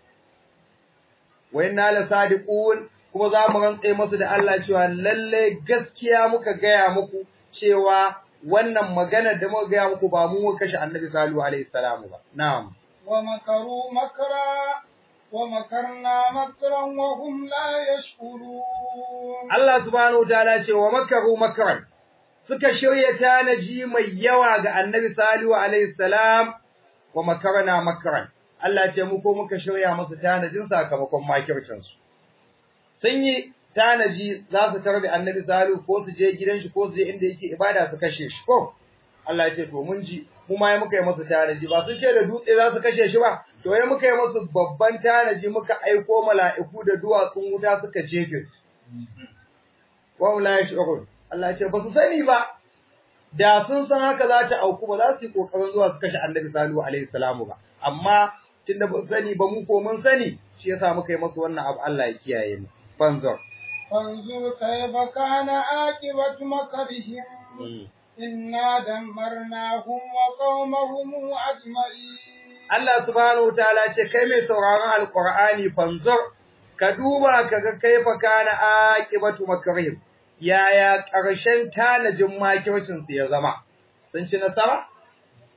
wa inna la sadiqun kuma za mu rantse masu da Allah cewa lalle gaskiya muka gaya muku cewa wannan maganar da muka gaya muku ba mu muka kashe Annabi Salihu alaihi salamu ba na'am wa makaru makra wa makarna makran wa hum la yashkurun Allah subhanahu wataala ce wa makaru makran suka shirya tanaji mai yawa ga Annabi Salihu alaihi salam wa makarna makran Allah ce mu ko muka shirya musu tanajin sakamakon makircin su sun yi tanaji za su tarbi annabi salu ko su je gidan shi ko su je inda yake ibada su kashe shi ko Allah ya ce to mun ji mu ma muka yi masa tanaji ba sun ce da dutse za su kashe shi ba to ya muka yi masa babban tanaji muka aiko mala'iku da duwatsun wuta suka jefe su wa la yashurun Allah ya ce ba su sani ba da sun san haka za ta auku ba za su yi kokarin zuwa su kashe annabi salu alaihi salamu ba amma tunda ba sani ba mu ko mun sani shi yasa muka yi masa wannan abu Allah ya kiyaye mu فانظر فانظر كيف كان عاقبة مكرهم إنا دمرناهم وقومهم أجمعين Allah subhanahu wa ta'ala ce kai mai sauraron alqur'ani fanzur ka duba kaga kaifa kana aqibatu makrihim yaya ƙarshen tanajin makircin su ya zama sun ci nasara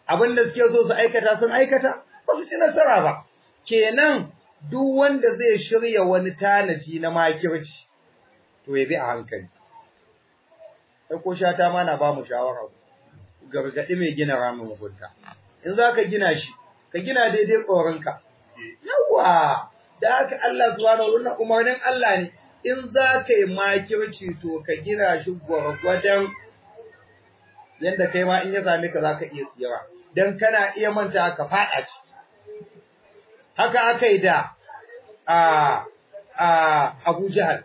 abin da suke so su aikata sun aikata ba su ci nasara ba kenan duk wanda zai shirya wani tanaji na makirci to ya bi a hankali sai ko shata ma na ba mu shawara gargaɗi mai gina ramin mugunta in za ka gina shi ka gina daidai tsoronka yawa da haka Allah subhanahu wa umarnin Allah ne in za ka yi makirci to ka gina shi gwargwadon yadda kai ma in ya same ka za ka iya tsira don kana iya manta ka faɗa ci haka aka yi da a a Abu Jahal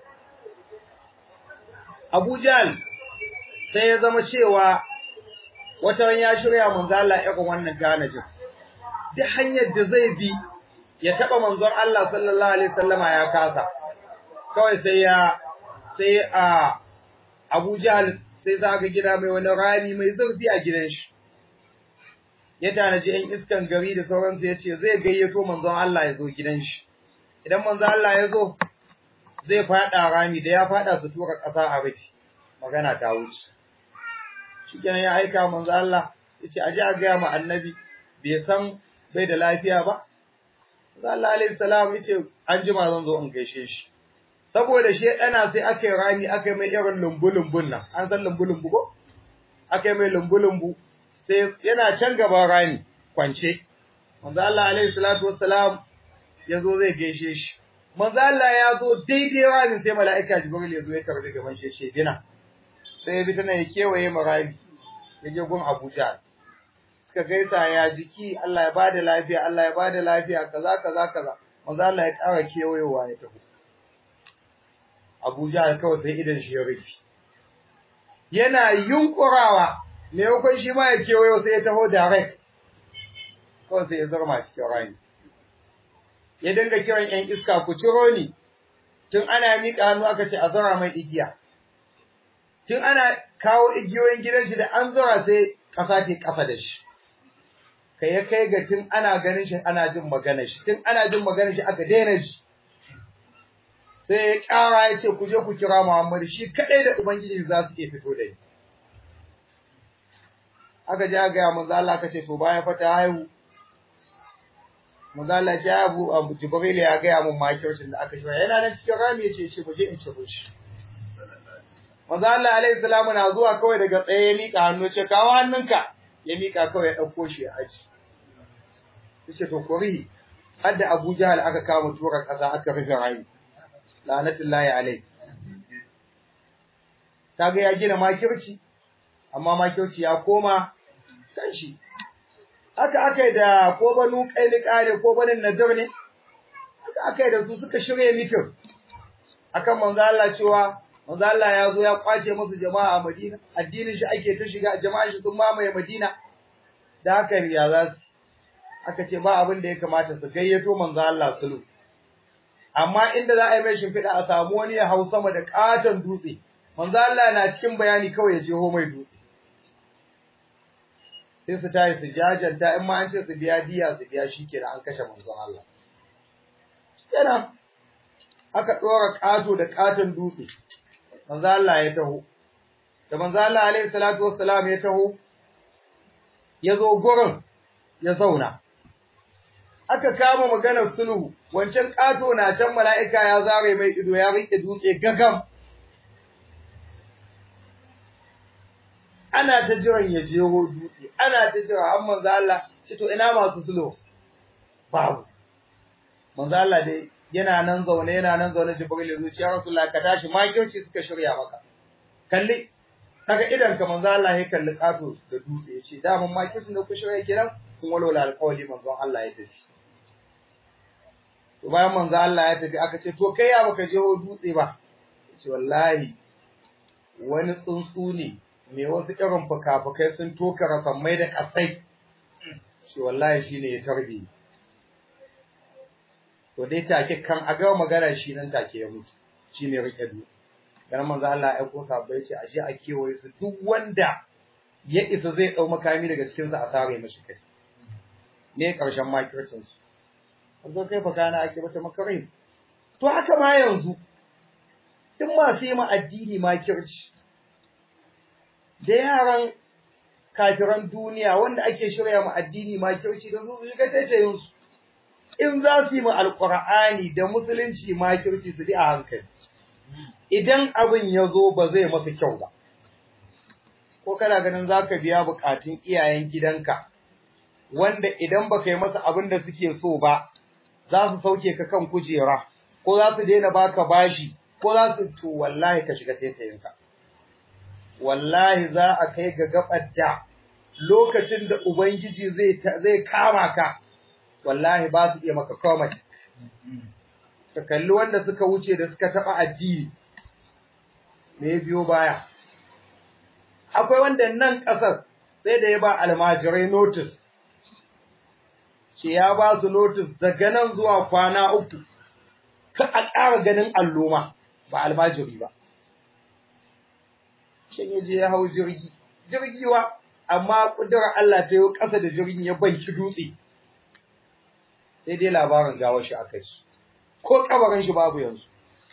Abu Jahal sai ya zama cewa wata ya shirya manzo Allah irin wannan ganajin duk hanyar da zai bi ya taba manzon Allah sallallahu alaihi wasallama ya kasa kawai sai ya sai a Abu Jahl sai zaka gida mai wani rami mai zurfi a gidan shi ya tanaji ɗan iskan gari da sauransu ya ce zai gayyato manzon Allah ya zo gidan shi idan manzon Allah ya zo zai faɗa rami da ya faɗa su tura ƙasa a rufe magana ta wuce shikenan ya aika manzo Allah yace aje a ga ma annabi bai san bai da lafiya ba manzo Allah alaihi salam yace an jima zan zo in gaishe shi saboda shi dana sai aka yi rami aka yi mai irin lumbu-lumbun nan an san lumbu-lumbu ko aka yi mai lumbu-lumbu sai yana can gaban rami kwance manzo Allah alaihi salatu wassalam ya zo zai gaishe shi manzo Allah ya zo daidai rami sai mala'ika Jibril ya zo ya tarbi gaban shi ce dina sai ya bi tana ya kewaye marami ya je gun Abuja suka gaisa ya jiki Allah ya bada lafiya Allah ya bada lafiya kaza kaza kaza manzo Allah ya ƙara kewayewa ya tafi Abuja kawai sai idan shi ya rufe yana yunkurawa me yakon shi ma ya kewayo sai ya taho direct kawai sai ya zarma cikin rani ya dinga kiran ƴan iska ku ciro ni tun ana miƙa hannu aka ce a zara mai igiya tun ana kawo igiyoyin gidan shi da an zura sai ƙasa ke ƙasa da shi kai ya kai ga tun ana ganin shi ana jin maganar shi tun ana jin maganar shi aka daina shi sai ya ƙara ya ce ku je ku kira Muhammadu shi kaɗai da Ubangiji za su iya fito da ni aka je aka gaya manzo Allah aka ce to bayan fa ta haihu manzo Allah ya abu Abu Jibril ya gaya mun makircin da aka shirya yana nan cikin rami ya ce ce ku je in ci shi Manzo Allah alaihi salamu na zuwa kawai daga tsaye ya mika hannu ce kawo hannunka ya mika kawai ya dauko shi ya aji. Yace to kuri har da Abu Jahal aka kama tura kasa aka rufe rayi. Lanatullahi alaihi. Kaga ya gina makirci amma makirci ya koma kanshi. Haka aka da ko banu kailika ne ko banin nazar ne. Haka aka da su suka shirye mitin akan manzo Allah cewa manzo Allah ya zo ya kwace musu jama'a a Madina addinin shi ake ta shiga jama'a shi sun mamaye Madina da haka ya za su aka ce ba abin da ya kamata su gayyato manzo Allah sulu amma inda za a yi mai shimfiɗa a samu wani ya hau sama da katon dutse manzo Allah na cikin bayani kawai ya jeho mai dutse sai su tayi su jajanta in ma an ce su biya diya su biya shi kenan an kashe manzon Allah kenan aka ɗora ƙato da ƙaton dutse manzo Allah ya taho da manzo Allah alaihi salatu wassalam ya taho ya zo gurin ya zauna aka kama maganar sulhu wancan kato na can mala'ika ya zare mai ido ya rike dutse gagam ana ta jiran ya jeho dutse ana ta jira har manzo Allah ce to ina masu sulhu babu manzo Allah dai yana nan zaune yana nan zaune Jibril ya zuciya Rasulullah ka tashi makirci suka shirya maka kalli kaga idan ka manzo Allah ya kalli kato da dutse ya ce da mun makircin da ku shirya kiran kun walwala alƙawari manzo Allah ya tafi to bayan manzo Allah ya tafi aka ce to kai ya baka je dutse ba ce wallahi wani tsuntsu ne me wasu irin fuka-fukai sun toka rasammai da kasai shi wallahi shine ya tarbi to dai take kan a ga magana shi nan take ya mutu shine rike du dan manzo Allah ya kosa bai ce aje a kewaye su duk wanda ya isa zai dau makami daga cikin sa a sare mashi kai ne karshen makircin su yanzu kai fa kana ake mata makarai to haka ma yanzu duk masu yi ma addini makirci da yaran kafiran duniya wanda ake shirya mu addini ma kirci da su shiga taitayin su in za su yi mu alqur'ani da musulunci ma kirci su bi a hankali idan abin ya zo ba zai masa kyau ba ko kana ganin zaka biya bukatun iyayen gidanka wanda idan baka yi masa abin da suke so ba za su sauke ka kan kujera ko za su daina baka bashi ko za su to wallahi ka shiga taitayinka wallahi za a kai ga gabar da lokacin da ubangiji zai zai kama ka wallahi ba su iya maka komai ka kalli wanda suka wuce da suka taba addini me biyo baya akwai wanda nan kasar sai da ya ba almajirai notice ce ya ba su notice daga nan zuwa kwana uku ka a ƙara ganin alloma ba almajiri ba shin ya je ya hau jirgi jirgi wa amma kudurar Allah ta yi ƙasa da jirgin ya banki dutse sai dai labarin gawar shi aka ci ko kabarin shi babu yanzu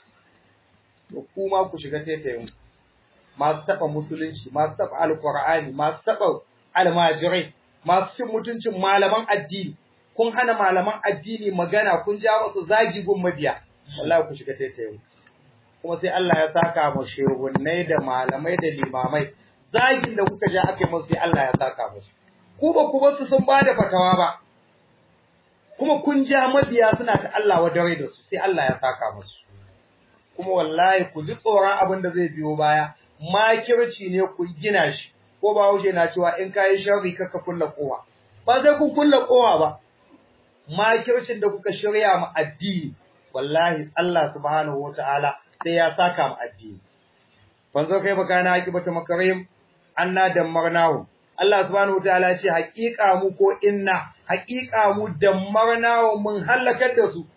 to kuma ku shiga taitayin masu taɓa musulunci masu taɓa alƙur'ani masu taɓa almajirai masu cin mutuncin malaman addini kun hana malaman addini magana kun ja musu zagi gun mabiya wallahi ku shiga taitayin kuma sai Allah ya saka mu shehunnai da malamai da limamai zagin da kuka ja aka yi musu sai Allah ya saka musu ku ba ku basu sun bada fatawa ba kuma kun ja mabiya suna ta Allah wa dare da su sai Allah ya saka musu kuma wallahi ku ji tsoron abin da zai biyo baya makirci ne ku gina shi ko ba haushe na cewa in kayi sharri kaka kulla kowa ba sai kun kulla kowa ba makircin da kuka shirya mu addini wallahi Allah subhanahu wataala sai ya saka mu addini banzo kai baka na akibata makarim anna dammarnahu Allah subhanahu wataala ya ce haƙiƙa mu ko inna haƙiƙa mu dammarnahu mun halakar da su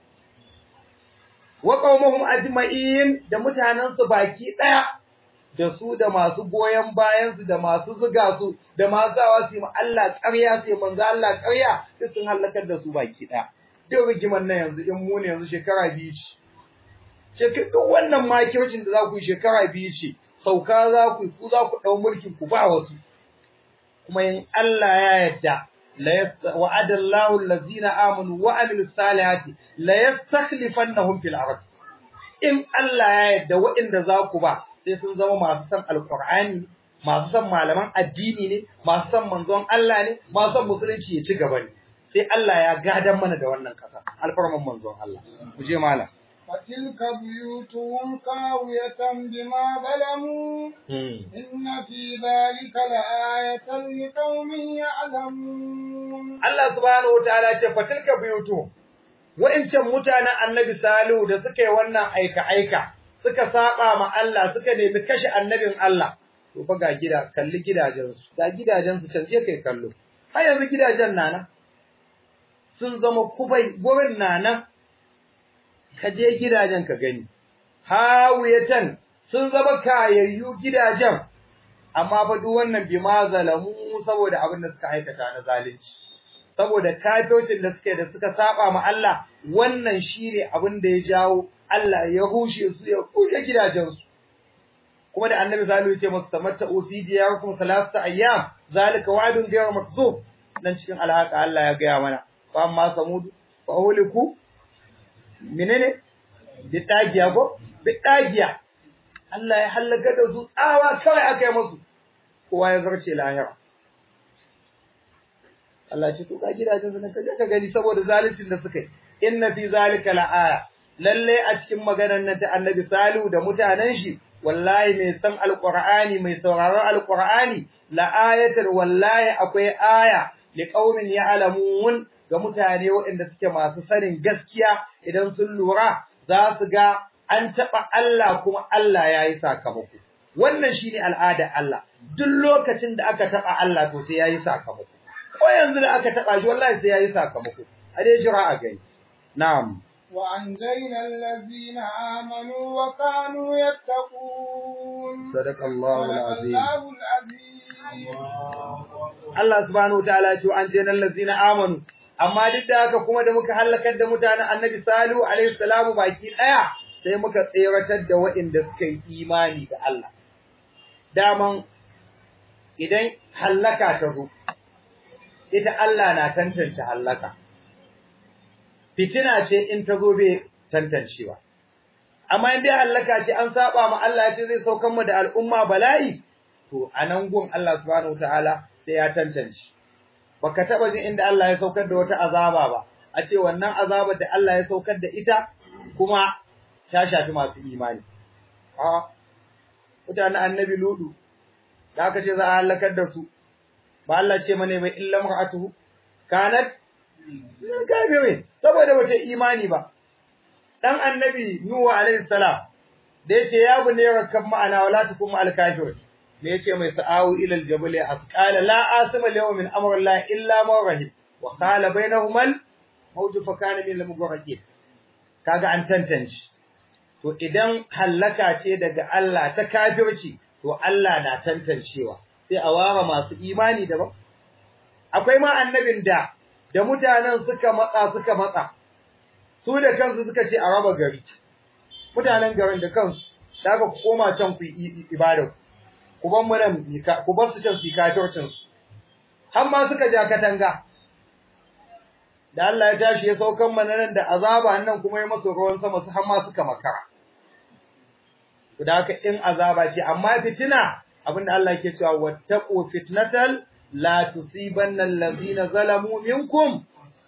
wa qaumuhum ajma'in da mutanen su baki daya da su da masu goyen bayan su da masu zuga su da masu zawa su yi Allah ƙarya sai manzo Allah ƙarya duk sun halakar da su baki daya duk rigiman nan yanzu in mu ne yanzu shekara biyu ce duk wannan makircin da za ku yi shekara biyu ce sauka za ku ku za ku dau mulkin ku ba wasu kuma in Allah ya yarda la wa'ada Allahu allazina amanu wa amilus salihati la yastakhlifannahum fil ard in Allah ya yarda waɗanda za ku ba sai sun zama masu san alqur'ani masu san malaman addini ne masu san manzon Allah ne masu san musulunci ya ci gaba ne sai Allah ya gadan mana da wannan kasa alfarman manzon Allah ku je malam فتلك بيوتهم خاوية بما ظلموا إن في ذلك لآية لقوم يعلمون الله سبحانه وتعالى فتلك بيوتهم wa'incan mutanen annabi Salihu da suka yi wannan aika-aika suka saba ma Allah suka nemi kashe annabin Allah to fa ga gida kalli gidajensu ga gidajensu can je kai kallo har yanzu gidajen nana sun zama kubai gurin nana ka je gidajen ka gani hawiyatan sun zama kayayyu gidajen amma fa duk wannan bima zalamu saboda abin da suka aikata na zalunci saboda kafircin da suke da suka saba ma Allah wannan shine abin da ya jawo Allah ya hushe su ya kushe gidajen su kuma da annabi salihu ya ce musu tamatta'u fi diyarikum salasata ayyam zalika wa'dun ghayr makzub nan cikin alhaka Allah ya gaya mana fa amma samud fa uliku menene bitagiya ko bitagiya Allah ya halaka da su tsawa kawai aka yi musu kowa ya zarce lahira Allah ce to ka gidajen su ka je ka gani saboda zaluncin da suka yi inna fi zalika la'aya lalle a cikin maganar nan ta Annabi Salihu da mutanen shi wallahi mai san alqur'ani mai sauraron alqur'ani la'ayatar wallahi akwai aya liqaumin ya'lamun ga mutane waɗanda suke masu sanin gaskiya idan sun lura za su ga an taɓa Allah kuma Allah ya yi sakamako. Wannan shi ne al'adar Allah, duk lokacin da aka taɓa Allah to sai ya yi sakamako. Ko yanzu da aka taɓa shi wallahi sai ya yi sakamako, a dai jira a gani. Na'am. وأنجينا الذين آمنوا وكانوا يتقون صدق الله العظيم الله العظيم Allah subhanahu wa ta'ala ce an ce nan lazina amanu amma duk da haka kuma da muka halakar da mutanen Annabi Salihu alaihi salamu baki daya sai muka tseratar da waɗanda suka yi imani da Allah daman idan hallaka ta zo ita Allah na tantance hallaka fitina ce in ta zo bai tantancewa amma in dai hallaka ce an saba ma Allah ya ce zai saukan mu da al'umma bala'i to anan gun Allah subhanahu wataala sai ya tantance baka taba jin inda Allah ya saukar da wata azaba ba a ce wannan azabar da Allah ya saukar da ita kuma ta shafi masu imani a mutanen annabi ludu da aka ce za a halakar da su ba Allah ce mana bai illa mar'atuhu kanat gabe saboda bata imani ba dan annabi nuhu alaihi salam da yace ya bunne rakab ma'ana wala takum al kafir da yace mai sa'awu ila al jabal asqala la asima al yawm min amri Allah illa ma rahim wa qala bainahuma al mawj fa kana min al mughraqin kaga an tantance to idan hallaka ce daga Allah ta kafirci to Allah na tantancewa sai a ware masu imani daban akwai ma annabin da da mutanen suka matsa suka matsa su da kansu suka ce a raba gari mutanen garin da kansu da aka koma can ku ibada ku ban mu nan ku bar su can su kafircin su har ma suka ja katanga da Allah ya tashi ya saukan mana nan da azaba nan kuma ya masa ruwan sama su har ma suka makara to da haka in azaba ce amma fitina abinda Allah yake cewa wattaqu fitnatal la tusibanna allazina zalamu minkum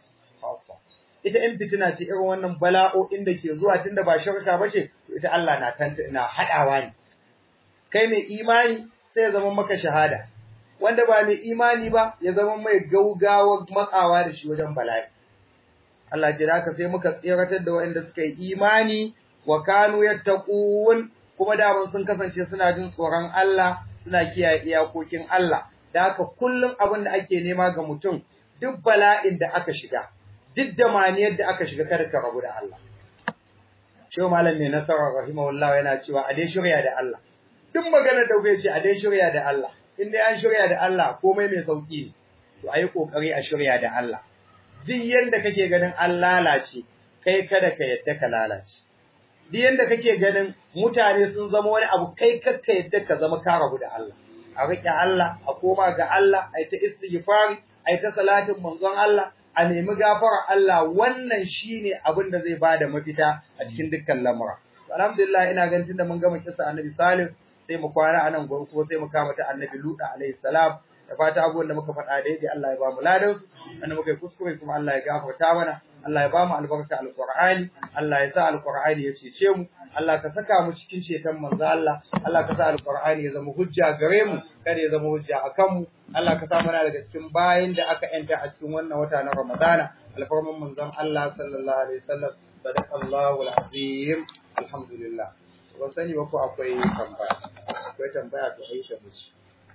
ita in fitina ce irin wannan bala'o'in da ke zuwa tunda ba shirka bace to ita Allah na tanta na hadawa ne kai mai imani sai ya zama maka shahada wanda ba mai imani ba ya zama mai gaugawa matsawa da shi wajen bala'i Allah ce da haka sai muka tsiratar da waɗanda suka yi imani wa kanu yattaqun kuma da sun kasance suna jin tsoron Allah suna kiyaye iyakokin Allah da haka kullum abin da ake nema ga mutum duk bala'in da aka shiga duk da maniyar da aka shiga kada ka rabu da Allah Shehu Malam mai nasara rahimahullah yana cewa a dai shirya da Allah duk maganar da bai ce a dai shirya da Allah in dai an shirya da Allah komai mai sauki ne to ayi kokari a shirya da Allah duk yanda kake ganin an lalace kai kada ka yadda ka lalace duk yanda kake ganin mutane sun zama wani abu kai kakka yadda ka zama ka rabu da Allah a riƙe Allah a koma ga Allah ai ta istighfari ai ta salatin manzon Allah a nemi gafara Allah wannan shine abin da zai bada mafita a cikin dukkan lamura alhamdulillah ina ganin tunda mun gama kissa annabi Salim sai mu kwana anan gobe kuma sai mu kama ta annabi Luda alaihi salam da fata abubuwan da muka faɗa daidai Allah ya ba mu ladan su wanda muka yi kuskure kuma Allah ya gafarta mana Allah ya ba mu albarka alqur'ani Allah ya sa alqur'ani ya cece mu Allah ka saka mu cikin ceton manzo Allah Allah ka sa alqur'ani ya zama hujja gare mu kada ya zama hujja akan mu Allah ka sa mana daga cikin bayin da aka yanta a cikin wannan wata na Ramadana alfarman manzon Allah sallallahu alaihi wasallam sadaqallahu alazim alhamdulillah ban sani ba ko akwai tambaya akwai tambaya to ai ta muci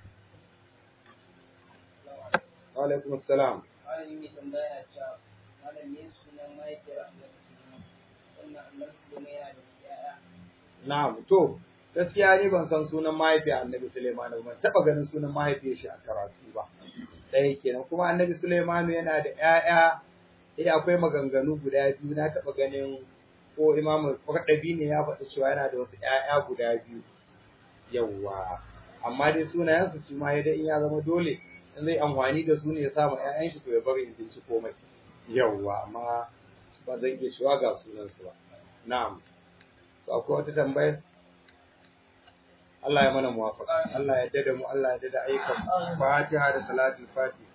wa alaikum assalam malami tambaya ta malam ne sunan mahaifiyar annabi wannan annabi Sulaiman yana da yaya na'am to gaskiya ni ban san sunan mahaifiyar annabi Sulaiman ba ban taba ganin sunan mahaifiyar shi a karatu ba ɗaya kenan kuma annabi Sulaiman yana da ƴaƴa eh akwai maganganu guda biyu na taba ganin ko Imam Qurtubi ne ya faɗi cewa yana da wasu ƴaƴa guda biyu yawwa amma dai sunayensu su ma dai in ya zama dole in zai amfani da su ne ya samu ƴaƴan shi to ya bari in binci komai yawwa amma ba zan iya cewa ga sunansu ba na'am to akwai wata tambayar Allah ya mana muwafaqa Allah ya dada mu Allah ya dada ayyukan Fatiha da salatul Fatiha